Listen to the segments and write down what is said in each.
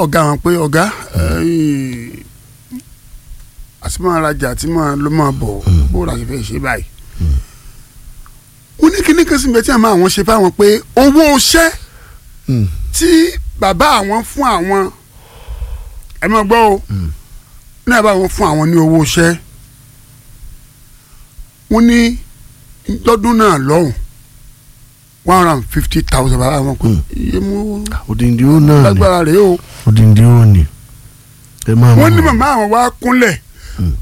ọ̀gá wọn pé ọ̀gá àti máa rajà àti máa ló máa bọ̀ bó ra ṣe fẹ́ ṣe báyìí. wọ́n ní kíní kan sí bẹ́ẹ̀ tí àwọn àwọn ṣe fáwọn pé owó iṣẹ́ tí bàbá àwọn fún àwọn ẹ máa gbọ́ o ní àbá àwọn fún àwọn ní owó iṣẹ́ wọ́n ní lọ́dún náà lọ́hùn one hundred and fifty thousand bàbá àwọn kò iye mú òdìndí ó náà ni lágbára rèé o òdìndí ó ni ẹ máa wọ́n ní mọ̀ màmá àwọn wá kúnlẹ̀ Mm.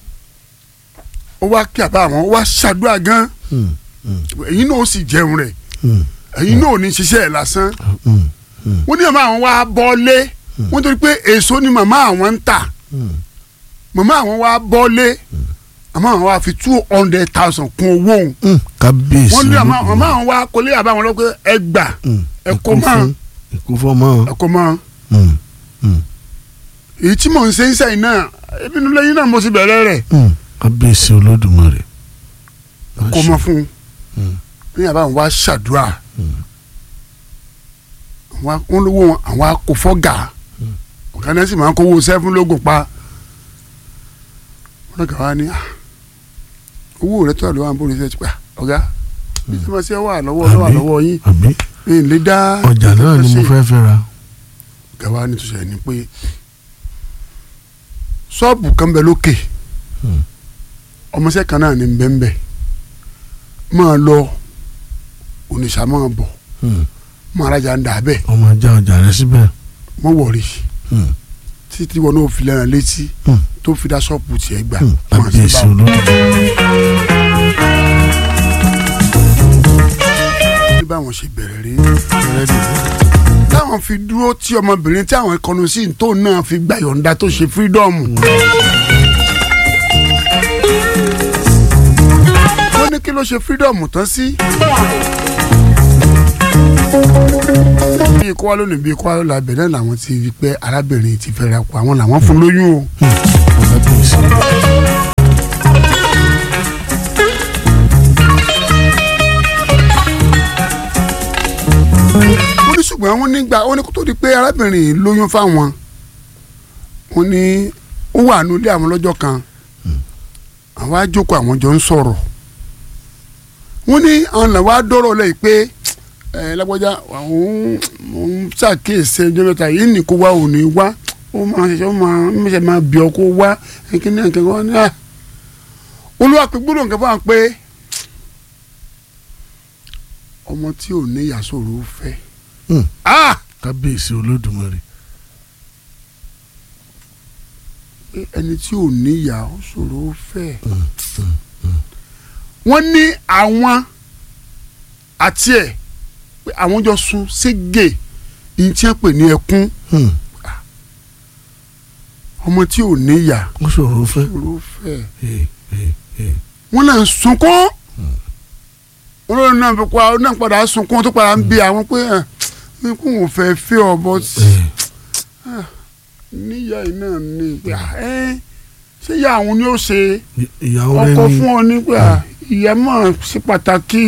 ó wá kí àbá àwọn ó wá ṣàdúrà gan Mm, mm, èyí náà ó sì jẹun rẹ̀ mm, èyí náà ò ní ṣiṣẹ́ ẹ̀ lásán mm, mm, wọ́n ní màmá àwọn wá bọ́lé wọ́n torí pé èso ni màmá àwọn ń tà mm. màmá àwọn wá bọ́lé màmá àwọn wá fi two hundred thousand kún owó òun Mm, kábíyèsí wọ́n ní màmá Olódùmarè. màmá àwọn wá kólé àbá àwọn lọ́pẹ́ ẹ gbà Mm, ẹ kó ikú mọ́ fún- ikú fọmọ. ẹ kó mọ́ Mm, mm, èyí tí mò ń ṣe ń sẹ́yìn náà ebi nílẹ̀ yín náà mo sì bẹ̀rẹ̀ rẹ̀ mm. kábíyèsí Olódùmarè. kó mọ́ fún un Mm, ní àbá àwọn wá ṣàdúrà mm, àwọn wọn lówó wọn àwọn akófọ́gà ọ̀gá náà sì máa ń kówó sẹ́fún lógún pa wọn lọ́gà wá ní "Ah, owó rẹ tó àlọ́ àwọn bóri ṣe ti pa ọ̀gá bí tí wọ́n ṣe wà lọ́wọ́ lọ́wọ́ Àbí? lọ́wọ́ yín àbí ní ilé dá ọjà náà ni mo fẹ́ fẹ́ ra. ọ̀gá wa ní tòṣẹ̀ ni pé ṣọ́ọ̀bù kan bẹ lókè Mm. ọmọọṣẹ́ kan náà ní bẹ́ńbẹ́ máa lọ oníṣà máa bọ̀ Mm, máa rajà ń dà bẹ́ẹ̀ ọmọ ajá ọjà rẹ síbẹ̀. mọ́ wọ̀rí Mm, títí wọn náà fi lẹ́ràn létí mm, tó fi dá ṣọ́ọ̀bù tiẹ̀ gbà mm. máa ṣe kábíyèsí báwọn. Olódùmarè. ní báwọn ṣe bẹ̀rẹ̀ rí táwọn fi dúró tí ọmọbìnrin tí àwọn ìkọnu sí tó náà fi gba yọ̀ǹda tó ṣe fírídọ́ọ̀mù. wọ́n ní kí ló ṣe fírídọ́ọ̀mù tán sí. bí ikú wa lónìí bí ikú wa lọ́la bẹ̀rẹ̀ làwọn ti rí pé arábìnrin ti fẹ́ra kù àwọn làwọn fún lóyún o. kábíyèsí. wọ́n ní ṣùgbọ́n wọ́n nígbà wọ́n ní kó tó di pé arábìnrin yìí lóyún fáwọn wọ́n ní ó wà nílé àwọn lọ́jọ́ kan àwọn á jókòó àwọn jọ ń sọ̀rọ̀ wọ́n ní àwọn làwọn á dọ́rọ̀ lẹ́yìn pé ẹ lágbájá àwọn ń ṣàkíyèsí ẹjọ́ mẹ́ta yìí ní kó wá ò ní wá ó máa ṣẹ̀ṣẹ̀ ó máa ń ṣẹ̀ṣẹ̀ máa bí ọ kó wá kíní ẹ̀kẹ́ wọn ní à olúwa pé gbọ́dọ̀ nǹkan fún wa pé ọmọ tí ò ní ìyá sòrò fẹ́ Mm, ah kábíyèsí Olódùmarè. pé ẹni tí ò níyà ó ṣòro ó fẹ́. Mm, wọ́n ní àwọn àti ẹ̀ pé àwọn jọ sun ségè ní tí wọ́n pè ní ẹkún mm. ọmọ tí ò níyà ó ṣòro fẹ́. ṣòro ó fẹ́. Eh, eh, eh. wọ́n náà ń sunkún wọ́n lóun náà fi pa ọ náà padà sunkún tó padà ń bi àwọn pé ẹ̀ kó wọn fẹ́ fẹ́ ọ bọ́ Eh, níyà yìí náà ní pé ẹ ṣé ìyá àwọn ni ó ṣe ìyàwó rẹ ọkọ ní fún ọ nígbà ìyá mọ̀ sí pàtàkì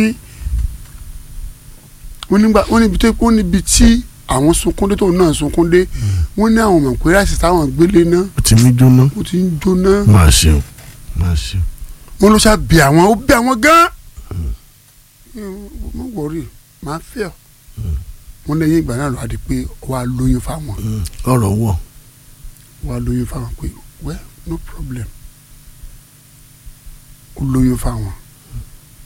wọ́n nígbà wọ́n níbi tó wọ́n níbi tí àwọn sunkúndé tó náà sunkúndé wọ́n ní àwọn mọ̀ pé láti táwọn gbélé náà ó ti mí jóná. ó ti ń jóná máa ṣeun máa ṣeun. wọ́n ló ṣá bí àwọn ó bí àwọn gan mo wọrí màá fẹ́ ọ wọ́n lẹ́yìn ìgbà náà lọ àdí pé wàá lóyún fáwọn Mm, ọ̀rọ̀ wọ̀. wàá lóyún fáwọn pé well no problem ó lóyún fáwọn